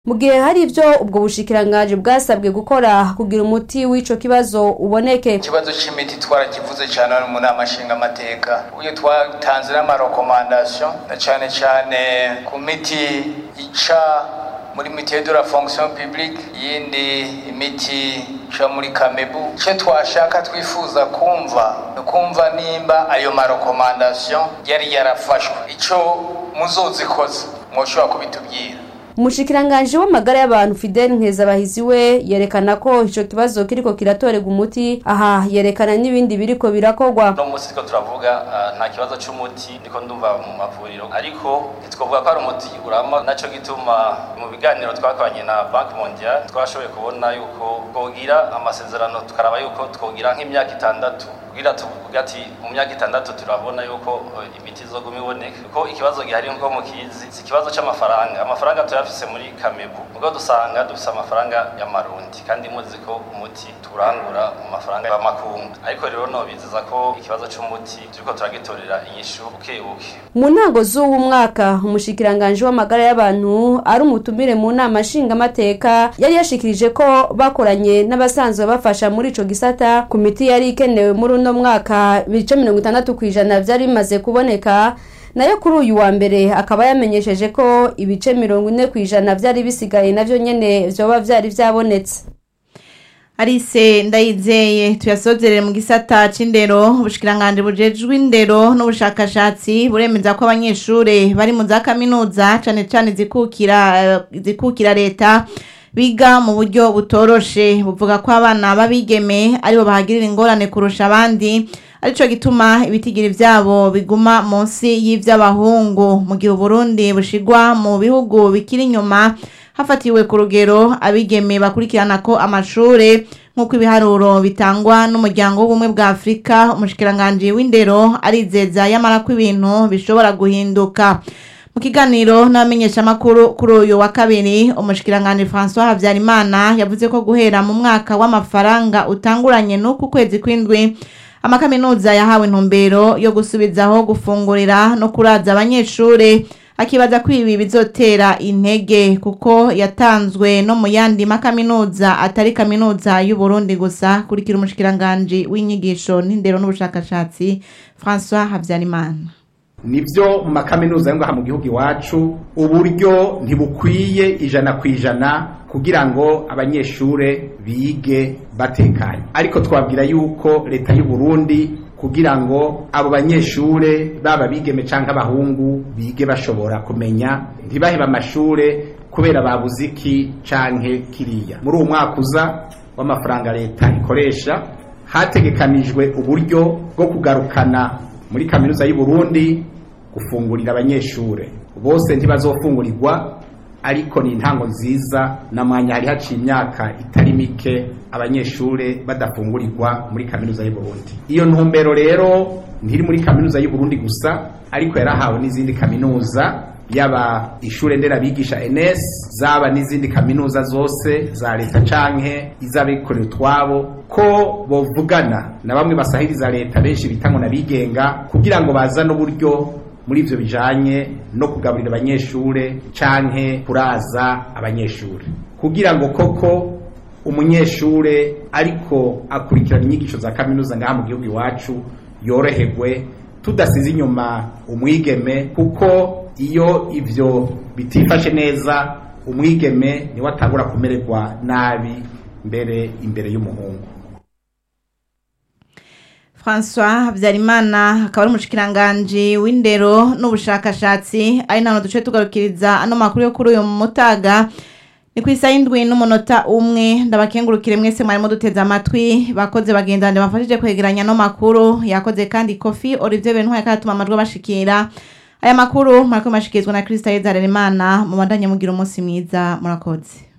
mu gihe hari ivyo ubwo bushikiranganji bwasabwe gukora kugira umuti w'ico kibazo uboneke ikibazo c'imiti twarakivuze cane mu nama nshingamateka uyo twatanze n'amarekomandasiyo na cane cane ku miti ica muri mitiye de la fonction publique yindi imiti ica muri kamebu ico twashaka twifuza kumva ni kumva nimba ayo marekomandasiyo yari yarafashwe ico muzozikoza mwoshobora kubitubwira umushikiranganji w'amagara y'abantu fidel nkezabahizi we yerekana ko ico kibazo kiriko kiratorerwa umuti aha yerekana n'ibindi biriko birakorwa no musi ko turavuga uh, nta kibazo c'umuti ndiko ndumva mu mavuriro ariko ntitwovuga ko ari umuti urama naco gituma mu biganiro twakoranye na banki mondial twashoboye kubona yuko twogira amasezerano tukaraba yuko twogira nk'imyaka itandatu kugira tuvuga ati mu myaka itandatu turabona yuko uh, imiti izoguma iboneka kuko ikibazo gihari nko mukizi si ikibazo c'amafaranga amafaranga tuyafise muri kamebu ubwo dusanga dufise amafaranga y'amarundi kandi muzi ko umuti turangura mu mafaranga y'amakungu ariko rero nobizeza ko ikibazo c'umuti turiko turagitorera inyishu buke buke mu ntango z'uwu mwaka umushikiranganji w'amagara y'abantu ari umutumire mu nama nshingamateka yari yashikirije ko bakoranye n'abasanzwe bafasha muri ico gisata ku miti yari ikenewe muri uno mwaka ibice mirongo itandatu kw'ijana vyari bimaze kuboneka nayo kuri uyu wa mbere akaba yamenyesheje ko ibice mirongo ine kw'ijana vyari bisigaye navyo nyene vyoba vyari vyabonetse Arise ndayizeye tuyasozerere mu gisata c'indero ubushikiranganje bujejwe indero n'ubushakashatsi buremeza ko abanyeshure bari mu za kaminuza cane cane zikukira zikukira leta biga mu buryo butoroshe buvuga ko abana babigeme aribo bahagirira ingorane kurusha abandi arico gituma ibitigiri vyabo biguma munsi y'ivy'abahungu mu gihe Burundi bushigwa mu bihugu bikiri inyuma hafatiwe ku rugero abigeme bakurikirana ko amashure nk'uko ibiharuro bitangwa n'umuryango w'ubumwe bwa afurika umushikiranganji w'indero arizeza yamara ko ibintu bishobora guhinduka mu kiganiro n'abamenyeshamakuru kuri uyu wa kabiri umushikiranganji francois habyarimana yavuze ko guhera mu mwaka w'amafaranga utanguranye n'uku kwezi kw'indwi amakaminuza yahawe intumbero yo gusubizaho gufungurira no kuraza abanyeshure akibaza ko ibi bizotera intege kuko yatanzwe no mu yandi makaminuza atari kaminuza y'u Burundi gusa kurikira umushikiranganji w'inyigisho n'indero n'ubushakashatsi François Habyarimana nivyo mu makaminuza yo ngaha mu gihugu iwacu uburyo ntibukwiye ijana ku ijana kugira ngo abanyeshure bige batekanye ariko twabwira yuko leta y'u Burundi kugira ngo abo banyeshure baba bigeme canke abahungu bige bashobora kumenya ntibaheba amashure kubera babuze iki canke kiriya muri uwo mwaka uza w'amafaranga leta ikoresha hategekanijwe uburyo bwo kugarukana muri kaminuza y'u Burundi gufungurira abanyeshure bose ntibazofungurirwa ariko ni intango nziza na mwanya hari haciye imyaka itari mike abanyeshure badafungurirwa muri kaminuza y'u Burundi iyo ntumbero rero ntiri muri kaminuza y'u Burundi gusa ariko yarahawe n'izindi kaminuza yaba ishure nderabigisha NS zaba n'izindi kaminuza zose za leta canke iz'abikorera utwabo ko bovugana na bamwe basahiriza leta benshi bitango nabigenga kugira ngo bazane uburyo muri ivyo bijanye no kugaburira abanyeshure canke kuraza abanyeshure kugira ngo koko umunyeshure ariko akurikirana inyigisho za kaminuza ngaha mu gihugu iwacu yoroherwe tudasize inyuma umwigeme kuko iyo ivyo bitifashe neza umwigeme niwe atangura kumererwa nabi mbere imbere y'umuhungu François Habyarimana akaba ari umushikiranganji w'indero n'ubushakashatsi ari nano duce tugarukiriza ano makuru yo kuri uyu mutaga ni ku isaha y'indwi n'umunota umwe ndabakengurukire mwese mwarimo duteze amatwi bakoze bagendanje bafashije kwegeranya ano makuru yakoze kandi kofi Olivier Bentwari karatuma amajwi bashikira aya makuru mariko mashikirizwa na Krista Yezarerimana mu bandanye mugira umunsi mwiza murakoze